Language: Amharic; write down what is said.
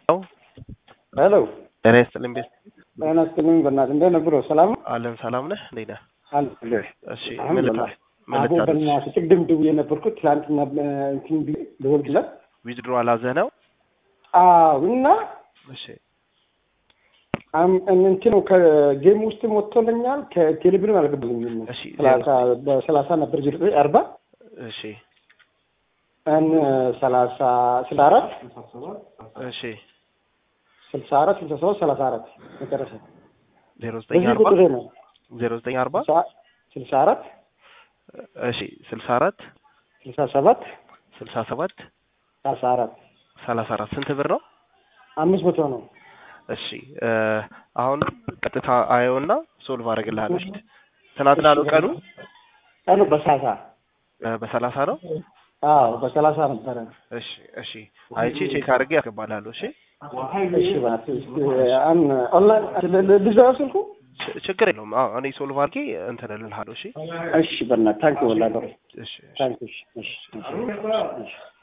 ሄሎ ጤና ይስጥልኝ ቤት ጤና ይስጥልኝ። በእናትህ እንደት ነህ ብሮ? ሰላም ነው? አለን ሰላም ነህ? እንዴት ነህ? አለሁልህ። እሺ አሁን ምን በላ- ልታ- ምን አቦ ልታደርግ? በእናትህ ቅድም ደውዬ ነበርኩት ትላንትና እንትን ቢ- ልወልድለት ዊዝድሮ አላዘህ ነው? አዎ እና እሺ አም- እንትን ነው ከጌም ውስጥም ወጥቶልኛል ከቴሌብርም አልገባልኝም። እሺ ሰላሳ በሰላሳ ነበር ዜሮ ዘጠኝ አርባ እሺ እን ሰላሳ ስልሳ አራት እሺ ስልሳ አራት ስልሳ ሰባት ሰላሳ አራት መጨረሻ ዜሮ ዘጠኝ በዚህ አርባ ቁጥሬ ነው ዜሮ ዘጠኝ አርባ ስልሳ- ስልሳ አራት እሺ ስልሳ አራት ስልሳ ሰባት ስልሳ ሰባት ሰላሳ አራት ሰላሳ አራት ስንት ብር ነው? አምስት መቶ ነው። እሺ እ አሁን ቀጥታ አየውና ሶልቭ አደርግልሃለሁ። እሺ ትናንትና ነው ቀኑ ቀኑ በሰላሳ እ በሰላሳ ነው። አዎ በሰላሳ ነበረ። እሺ እሺ አይቼ ቼክ አድርጌ ያስገባልሃለሁ። እሺ እሺ እባክህ እስኪ አን ኦንላይን ልዘው ስልኩ ች- ችግር የለውም። አዎ እኔ ሶልቭ አድርጌ እንትን እልልሃለሁ። እሺ እሺ በእናትህ ታንክ ወላሂ እሺ እሺ ታንክ እሺ እሺ እሺ